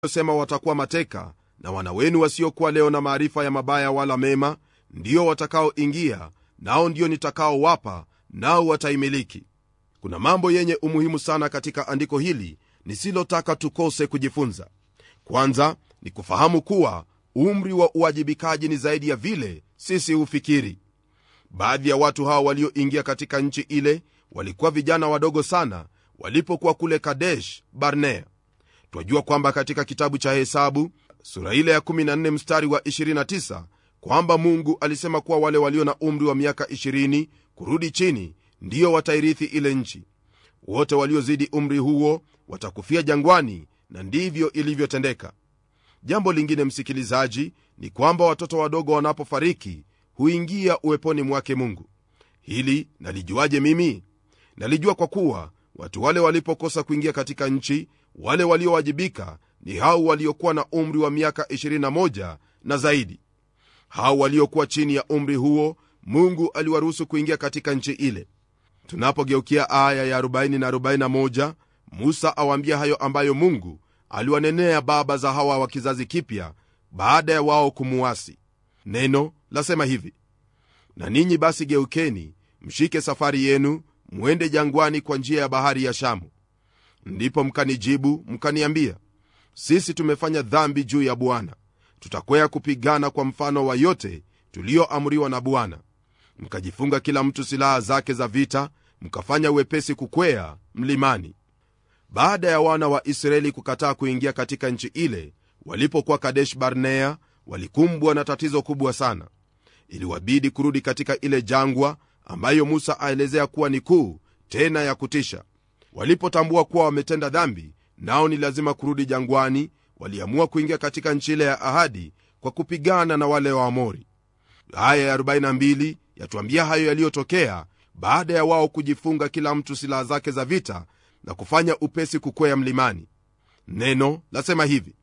sema watakuwa mateka na wana wenu wasiokuwa leo na maarifa ya mabaya wala mema ndio watakaoingia nao ndio nitakaowapa nao wataimiliki kuna mambo yenye umuhimu sana katika andiko hili nisilotaka tukose kujifunza kwanza ni kufahamu kuwa umri wa uwajibikaji ni zaidi ya vile sisi hufikiri baadhi ya watu hawa walioingia katika nchi ile walikuwa vijana wadogo sana walipokuwa kule kadesh barnea twajua kwamba katika kitabu cha hesabu sura ile ya 14 mstari wa 29 kwamba mungu alisema kuwa wale walio na umri wa miaka 20 kurudi chini ndiyo watairithi ile nchi wote waliozidi umri huo watakufia jangwani na ndivyo ilivyotendeka jambo lingine msikilizaji ni kwamba watoto wadogo wanapofariki huingia uweponi mwake mungu hili nalijuaje mimi nalijua kwa kuwa watu wale walipokosa kuingia katika nchi wale waliowajibika ni hao waliokuwa na umri wa miaka 21 na zaidi hao waliokuwa chini ya umri huo mungu aliwaruhusu kuingia katika nchi ile tunapogeukia aya ya 40 na 41 musa awaambia hayo ambayo mungu aliwanenea baba za hawa wa kizazi kipya baada ya wao kumuasi neno lasema hivi na ninyi basi geukeni mshike safari yenu mwende jangwani kwa njia ya bahari ya shamu ndipo mkanijibu mkaniambia sisi tumefanya dhambi juu ya bwana tutakwea kupigana kwa mfano wa yote tuliyoamriwa na bwana mkajifunga kila mtu silaha zake za vita mkafanya uwepesi kukwea mlimani baada ya wana wa israeli kukataa kuingia katika nchi ile walipokuwa kadesh barnea walikumbwa na tatizo kubwa sana iliwabidi kurudi katika ile jangwa ambayo musa aelezea kuwa ni kuu tena ya kutisha walipotambua kuwa wametenda dhambi nao ni lazima kurudi jangwani waliamua kuingia katika nchi ile ya ahadi kwa kupigana na wale waamori aya ya 42 yatuambia hayo yaliyotokea baada ya wao kujifunga kila mtu silaha zake za vita na kufanya upesi kukwea mlimani neno lasema hivi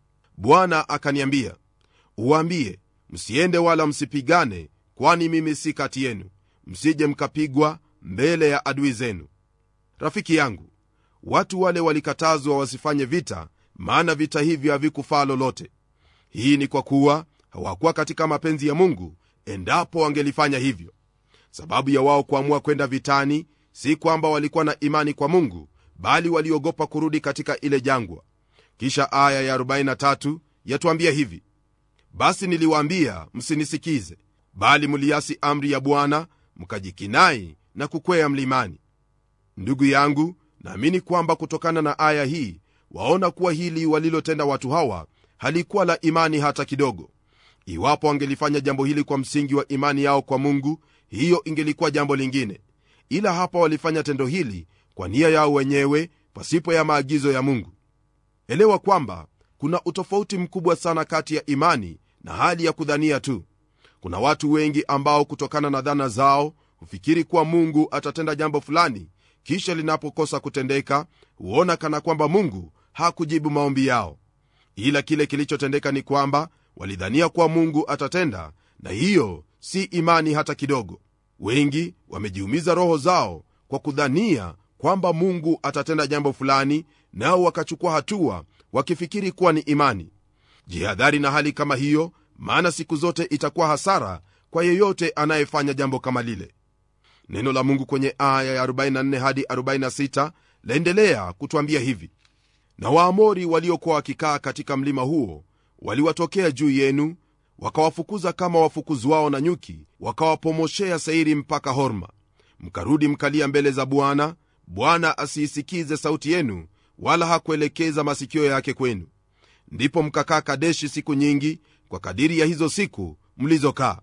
bwana akaniambia uwaambie msiende wala msipigane kwani mimi si kati yenu msije mkapigwa mbele ya adui zenu rafiki yangu watu wale walikatazwa wasifanye vita maana vita hivyo havikufaa lolote hii ni kwa kuwa hawakuwa katika mapenzi ya mungu endapo wangelifanya hivyo sababu ya wao kuamua kwenda vitani si kwamba walikuwa na imani kwa mungu bali waliogopa kurudi katika ile jangwa kisha aya ya 43 yatuambia hivi basi niliwaambia msinisikize bali mliasi amri ya bwana mkajikinai na kukwea mlimani ndugu yangu naamini kwamba kutokana na aya hii waona kuwa hili walilotenda watu hawa halikuwa la imani hata kidogo iwapo wangelifanya jambo hili kwa msingi wa imani yao kwa mungu hiyo ingelikuwa jambo lingine ila hapa walifanya tendo hili kwa nia yao wenyewe pasipo ya maagizo ya mungu elewa kwamba kuna utofauti mkubwa sana kati ya imani na hali ya kudhania tu kuna watu wengi ambao kutokana na dhana zao hufikiri kuwa mungu atatenda jambo fulani kisha linapokosa kutendeka huona kana kwamba mungu hakujibu maombi yao ila kile kilichotendeka ni kwamba walidhania kuwa mungu atatenda na hiyo si imani hata kidogo wengi wamejiumiza roho zao kwa kudhania kwamba mungu atatenda jambo fulani nao wakachukua hatua wakifikiri kuwa ni imani jihadhari na hali kama hiyo maana siku zote itakuwa hasara kwa yeyote anayefanya jambo kama lile neno la mungu kwenye aya ya 44 hadi 46 laendelea kutwambia hivi na waamori waliokuwa wakikaa katika mlima huo waliwatokea juu yenu wakawafukuza kama wafukuzwao na nyuki wakawapomoshea seiri mpaka horma mkarudi mkalia mbele za bwana bwana asiisikize sauti yenu wala hakuelekeza masikio yake kwenu ndipo mkakaa kadeshi siku nyingi kwa kadiri ya hizo siku mlizokaa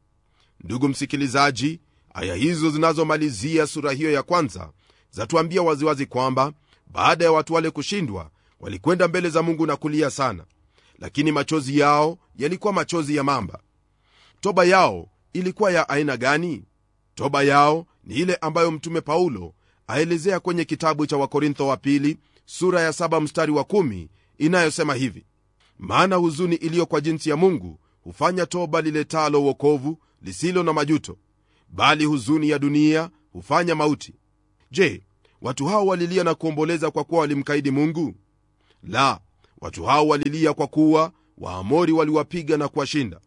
ndugu msikilizaji aya hizo zinazomalizia sura hiyo ya kwanza zatuambia waziwazi kwamba baada ya watu wale kushindwa walikwenda mbele za mungu na kulia sana lakini machozi yao yalikuwa machozi ya mamba toba yao ilikuwa ya aina gani toba yao ni ile ambayo mtume paulo aelezea kwenye kitabu cha wakorintho wa pili sura ya 7 mstari wa 1 inayosema hivi maana huzuni iliyo kwa jinsi ya mungu hufanya toba liletalo uokovu lisilo na majuto bali huzuni ya dunia hufanya mauti je watu hao walilia na kuomboleza kwa kuwa walimkaidi mungu la watu hao walilia kwa kuwa waamori waliwapiga na kuwashinda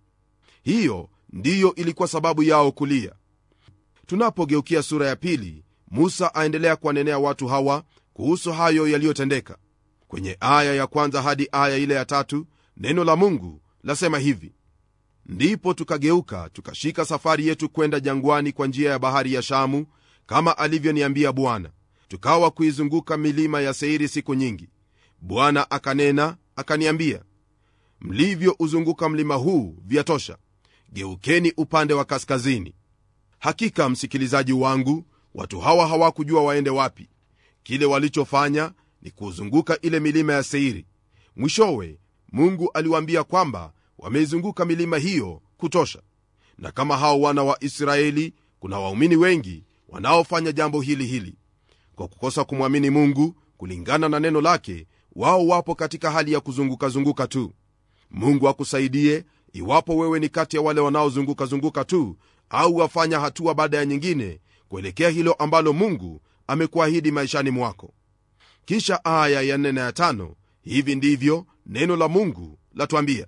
hiyo ndiyo ilikuwa sababu yao kulia tunapogeukia sura ya pili musa aendelea kuwanenea watu hawa kuhusu hayo yaliyotendeka kwenye aya ya kwanza hadi aya ile ya tatu neno la mungu lasema hivi ndipo tukageuka tukashika safari yetu kwenda jangwani kwa njia ya bahari ya shamu kama alivyoniambia bwana tukawa kuizunguka milima ya seiri siku nyingi bwana akanena akaniambia mlivyouzunguka mlima huu vyatosha geukeni upande wa kaskazini hakika msikilizaji wangu watu hawa hawakujua waende wapi kile walichofanya ni kuuzunguka ile milima ya seiri mwishowe mungu aliwaambia kwamba wameizunguka milima hiyo kutosha na kama hao wana wa israeli kuna waumini wengi wanaofanya jambo hili hili kwa kukosa kumwamini mungu kulingana na neno lake wao wapo katika hali ya kuzungukazunguka tu mungu akusaidie iwapo wewe ni kati ya wale wanaozungukazunguka tu au wafanya hatua baada ya nyingine kuelekea hilo ambalo mungu amekuahidi maishani mwako kisha aya ya nne na ya tano hivi ndivyo neno la mungu latwambia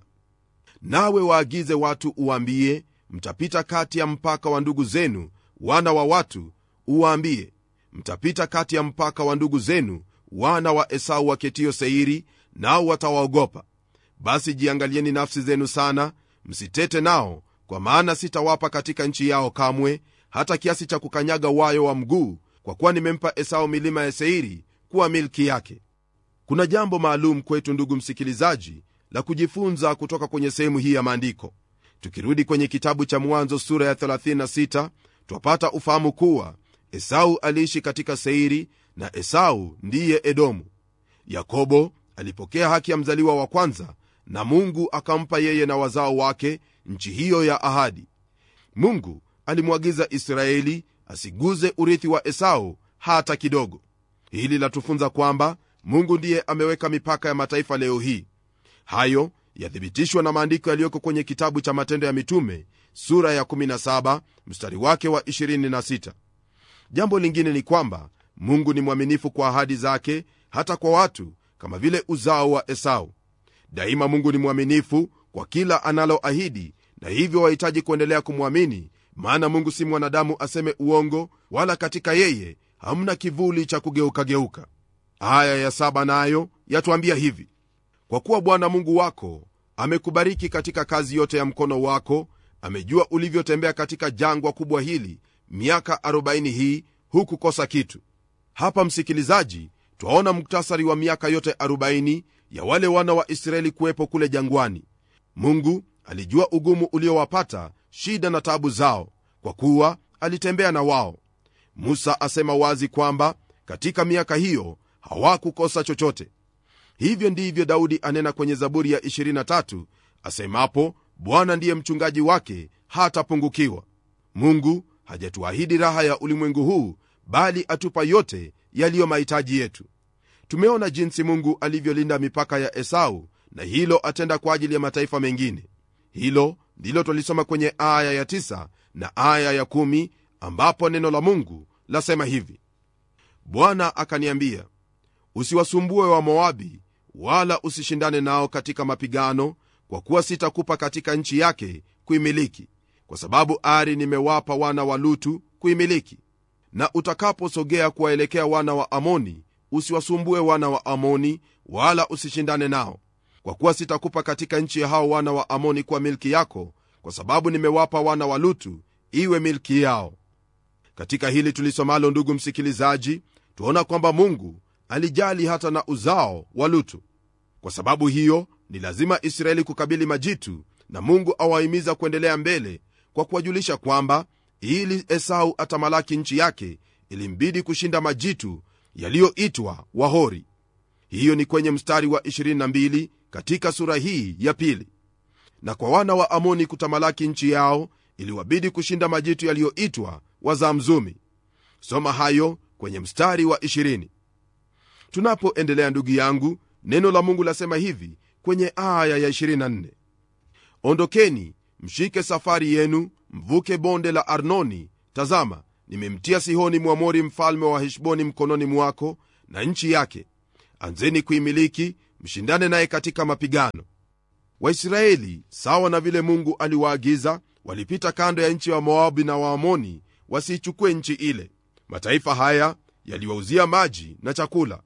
nawe waagize watu uwaambie mtapita kati ya mpaka wa ndugu zenu wana wa watu uwaambie mtapita kati ya mpaka wa ndugu zenu wana wa esau waketio seiri nao watawaogopa basi jiangalieni nafsi zenu sana msitete nao kwa maana sitawapa katika nchi yao kamwe hata kiasi cha kukanyaga wayo wa mguu kwa kuwa nimempa esau milima ya seiri kuwa milki yake kuna jambo maalum kwetu ndugu msikilizaji la kujifunza kutoka kwenye sehemu hii ya maandiko tukirudi kwenye kitabu cha mwanzo sura ya 36 twapata ufahamu kuwa esau aliishi katika seiri na esau ndiye edomu yakobo alipokea haki ya mzaliwa wa kwanza na mungu akampa yeye na wazao wake nchi hiyo ya ahadi mungu alimwagiza israeli asiguze urithi wa esau hata kidogo hili latufunza kwamba mungu ndiye ameweka mipaka ya mataifa leo hii hayo yathibitishwa na maandiko yaliyoko kwenye kitabu cha matendo ya mitume sura ya 17 mstari wake wa 26 jambo lingine ni kwamba mungu ni mwaminifu kwa ahadi zake hata kwa watu kama vile uzao wa esau daima mungu ni mwaminifu kwa kila analoahidi na hivyo wahitaji kuendelea kumwamini maana mungu si mwanadamu aseme uongo wala katika yeye hamna kivuli cha kugeukageuka aya ya saba nayo yatuambia hivi kwa kuwa bwana mungu wako amekubariki katika kazi yote ya mkono wako amejua ulivyotembea katika jangwa kubwa hili miaka 40 hii hukukosa kitu hapa msikilizaji twaona muktasari wa miaka yote 40 ya wale wana wa israeli kuwepo kule jangwani mungu alijua ugumu uliowapata shida na tabu zao kwa kuwa alitembea na wao musa asema wazi kwamba katika miaka hiyo hawakukosa chochote hivyo ndivyo daudi anena kwenye zaburi ya 23 asemapo bwana ndiye mchungaji wake hatapungukiwa mungu hajatuahidi raha ya ulimwengu huu bali atupa yote yaliyo mahitaji yetu tumeona jinsi mungu alivyolinda mipaka ya esau na hilo atenda kwa ajili ya mataifa mengine hilo ndilo twalisoma kwenye aya ya 9 na aya ya 1 ambapo neno la mungu lasema hivi bwana akaniambia usiwasumbue wa moabi wala usishindane nao katika mapigano kwa kuwa sitakupa katika nchi yake kuimiliki kwa sababu ari nimewapa wana wa lutu kuimiliki na utakaposogea kuwaelekea wana wa amoni usiwasumbue wana wa amoni wala usishindane nao kwa kuwa sitakupa katika nchi ya hao wana wa amoni kuwa milki yako kwa sababu nimewapa wana wa lutu iwe milki yao katika hili tulisomalo ndugu msikilizaji tuona kwamba mungu alijali hata na uzao wa lutu kwa sababu hiyo ni lazima israeli kukabili majitu na mungu awahimiza kuendelea mbele kwa kuwajulisha kwamba ili esau atamalaki nchi yake ilimbidi kushinda majitu yaliyoitwa wahori hiyo ni kwenye mstari wa 22 katika sura hii ya pili na kwa wana wa amoni kutamalaki nchi yao iliwabidi kushinda majitu yaliyoitwa wazamzumi soma hayo kwenye mstari wa 20 tunapoendelea ndugu yangu neno la mungu lasema hivi kwenye aya ya 24 ondokeni mshike safari yenu mvuke bonde la arnoni tazama nimemtia sihoni mwamori mfalme wa heshboni mkononi mwako na nchi yake anzeni kuimiliki mshindane naye katika mapigano waisraeli sawa na vile mungu aliwaagiza walipita kando ya nchi ya moabi na waamoni wasiichukue nchi ile mataifa haya yaliwauzia maji na chakula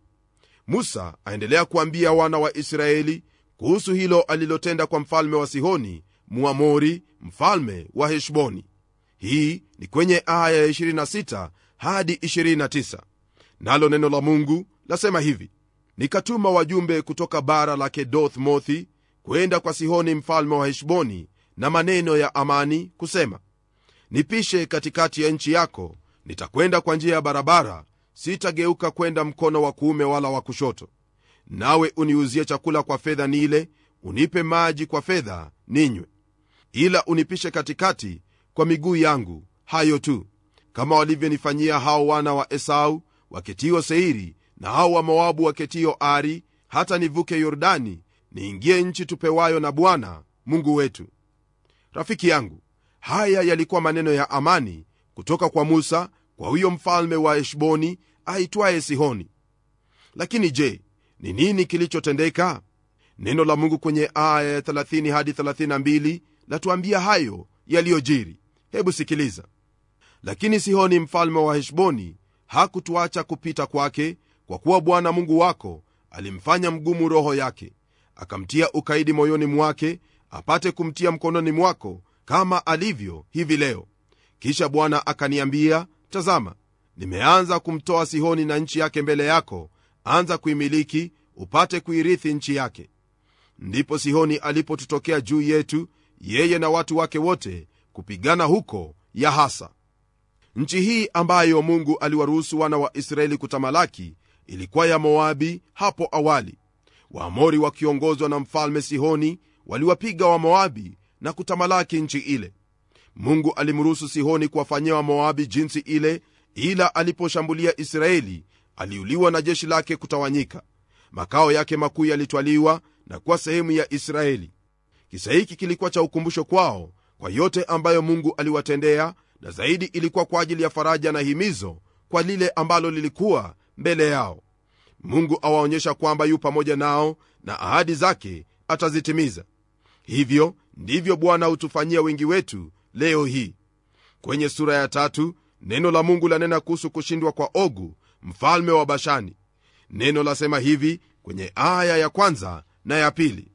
musa aendelea kuambia wana wa israeli kuhusu hilo alilotenda kwa mfalme wa sihoni muamori mfalme wa heshboni hii ni kwenye aya ya 26 hadi 29 nalo neno la mungu lasema hivi nikatuma wajumbe kutoka bara la kedoth mothi kwenda kwa sihoni mfalme wa heshboni na maneno ya amani kusema nipishe katikati ya nchi yako nitakwenda kwa njia ya barabara sitageuka kwenda mkono wa kuume wala wa kushoto nawe uniuzie chakula kwa fedha nile unipe maji kwa fedha ninywe ila unipishe katikati kwa miguu yangu hayo tu kama walivyonifanyia hao wana wa esau waketio seiri na hao wa moabu waketio ari hata nivuke yordani niingie nchi tupewayo na bwana mungu wetu rafiki yangu haya yalikuwa maneno ya amani kutoka kwa musa kwa huyo mfalme wa heshboni aitwaye sihoni lakini je ni nini kilichotendeka neno la mungu kwenye aya ya 30 hadi 32 latuambia hayo yaliyojiri hebu sikiliza lakini sihoni mfalme wa heshboni hakutuacha kupita kwake kwa kuwa bwana mungu wako alimfanya mgumu roho yake akamtia ukaidi moyoni mwake apate kumtia mkononi mwako kama alivyo hivi leo kisha bwana akaniambia tazama nimeanza kumtoa sihoni na nchi yake mbele yako anza kuimiliki upate kuirithi nchi yake ndipo sihoni alipotutokea juu yetu yeye na watu wake wote kupigana huko yahasa nchi hii ambayo mungu aliwaruhusu wana wa israeli kutamalaki ilikuwa ya moabi hapo awali waamori wakiongozwa na mfalme sihoni waliwapiga wamoabi na kutamalaki nchi ile mungu alimruhusu sihoni kuwafanyia wamoabi jinsi ile ila aliposhambulia israeli aliuliwa na jeshi lake kutawanyika makao yake makuu yalitwaliwa na kuwa sehemu ya israeli kisa hiki kilikuwa cha ukumbusho kwao kwa yote ambayo mungu aliwatendea na zaidi ilikuwa kwa ajili ya faraja na himizo kwa lile ambalo lilikuwa mbele yao mungu awaonyesha kwamba yu pamoja nao na ahadi zake atazitimiza hivyo ndivyo bwana hutufanyia wengi wetu leo hii kwenye sura ya tatu neno la mungu lanena kuhusu kushindwa kwa ogu mfalme wa bashani neno lasema hivi kwenye aya ya kwanza na ya pili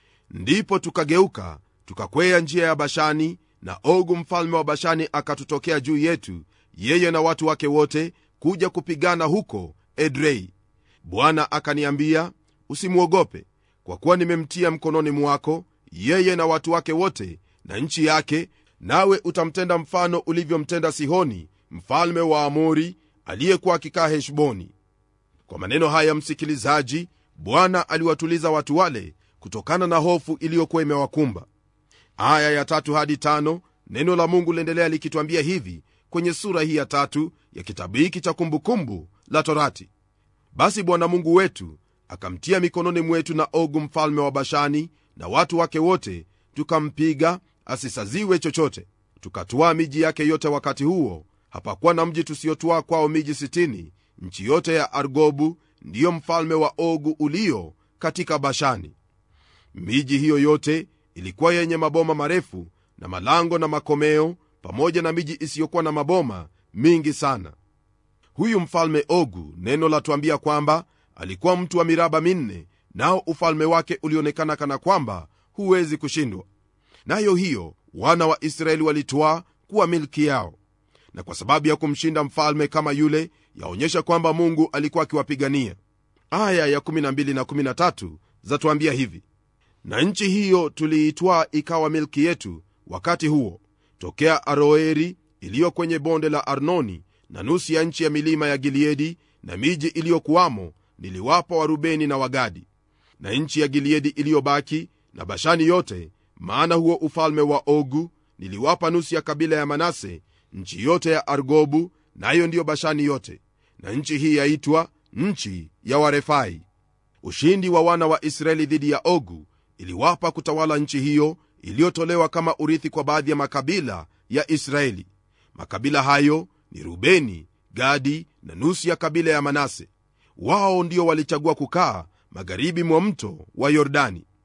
ndipo tukageuka tukakwea njia ya bashani na ogu mfalme wa bashani akatutokea juu yetu yeye na watu wake wote kuja kupigana huko edrei bwana akaniambia usimwogope kwa kuwa nimemtia mkononi mwako yeye na watu wake wote na nchi yake nawe utamtenda mfano ulivyomtenda sihoni mfalme wa amori aliyekuwa akikaa heshboni kwa maneno haya msikilizaji bwana aliwatuliza watu wale kutokana na hofu iliyokuwa imewakumba aya ya tatu hadi tano neno la mungu liendelea likitwambia hivi kwenye sura hii ya tatu ya kitabu hiki cha kumbukumbu la torati basi bwana mungu wetu akamtia mikononi mwetu na ogu mfalme wa bashani na watu wake wote tukampiga asisaziwe chochote tukatwaa miji yake yote wakati huo hapakuwa na mji tusiotwaa kwao miji 60 nchi yote ya argobu ndiyo mfalme wa ogu ulio katika bashani miji hiyo yote ilikuwa yenye maboma marefu na malango na makomeo pamoja na miji isiyokuwa na maboma mingi sana huyu mfalme ogu neno latuambia kwamba alikuwa mtu wa miraba minne nao ufalme wake ulionekana kana kwamba huwezi kushindwa nayo hiyo wana wa israeli walitwaa kuwa milki yao na kwa sababu ya kumshinda mfalme kama yule yaonyesha kwamba mungu alikuwa akiwapigania aya ya 12 na 13 zatuambia hivi na nchi hiyo tuliitwaa ikawa milki yetu wakati huo tokea aroeri iliyo kwenye bonde la arnoni na nusu ya nchi ya milima ya gileadi na miji iliyokuwamo niliwapa warubeni na wagadi na nchi ya gileadi iliyobaki na bashani yote maana huo ufalme wa ogu niliwapa nusu ya kabila ya manase nchi yote ya argobu nayo na ndiyo bashani yote na nchi hii yaitwa nchi ya warefai ushindi wa wana wa israeli dhidi ya ogu iliwapa kutawala nchi hiyo iliyotolewa kama urithi kwa baadhi ya makabila ya israeli makabila hayo ni rubeni gadi na nusu ya kabila ya manase wao ndio walichagua kukaa magharibi mwa mto wa yordani